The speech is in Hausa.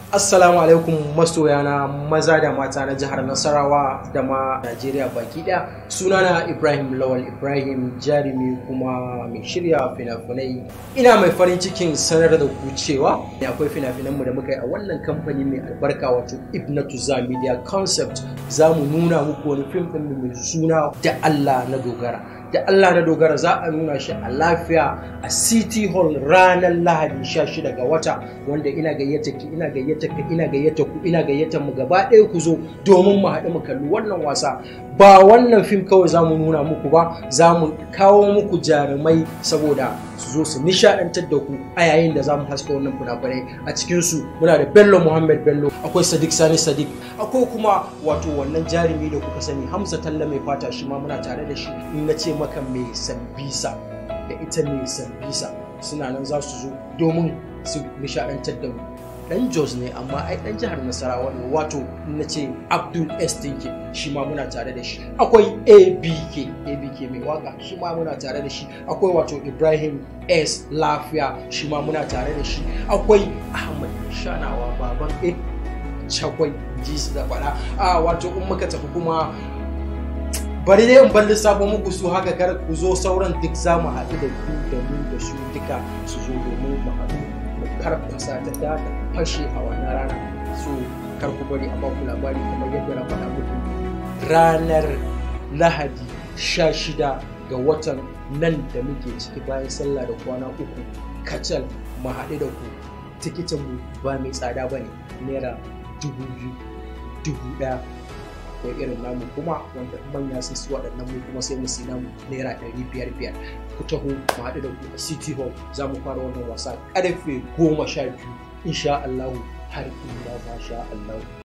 Assalamu alaikum masoyana maza da mata na jihar Nasarawa da ma Najeriya baki ɗaya. Sunana Ibrahim Lawal Ibrahim jarumi kuma mai shirya fina-finai. Ina mai farin cikin sanar da ku cewa akwai fina-finanmu da muka yi a wannan kamfani mai albarka wato Ibnatu Za Media Concept. Za mu nuna muku wani fim ɗin mai suna da Allah na dogara. da Allah na dogara za a nuna shi a lafiya a City Hall ranar Lahadi 16 ga wata wanda ina gayyata ki ina gayyata ka ina gayyata ku ina gayyata mu gaba ɗaya ku zo domin mu haɗu mu kalli wannan wasa ba wannan fim kawai za mu nuna muku ba za mu kawo muku jarumai saboda su zo su nishaɗantar da ku a yayin da za mu haska wannan fina-finai a cikinsu muna da Bello Muhammad Bello akwai Sadiq Sani Sadiq akwai kuma wato wannan jarumi da kuka sani Hamza Talla mai fata shi ma muna tare da shi in na ce maka mai sambisa da ita mai sambisa suna nan za su zo domin su nishaɗantar da mu dan jos ne amma ai dan jihar nasarawa ne wato na ce abdul s tinke shi ma muna tare da shi akwai abk abk mai waka shi ma muna tare da shi akwai wato ibrahim s lafiya shi ma muna tare da shi akwai ahmad shanawa baban a cakwai ji su da faɗa a wato in muka tafi kuma bari dai in bar lissafo muku su haka kar ku zo sauran duk za mu haɗu da ku da mu da su duka su zo domin mu haɗu mu karfasa ta da fashe a wannan rana so kar ku bari a ba ku labari kamar yadda na faɗa muku ranar lahadi sha shida ga watan nan da muke ciki bayan sallah da kwana uku kacal mu haɗu da ku tikitin mu ba mai tsada ba ne naira dubu biyu dubu ɗaya akwai irin namu kuma wanda manya sun su waɗannan mu kuma sai mu si namu naira ɗari biyar biyar ku taho mu haɗu da ku a city hall za mu fara wannan wasa ƙarfe goma sha biyu insha Allahu har illa ma sha Allahu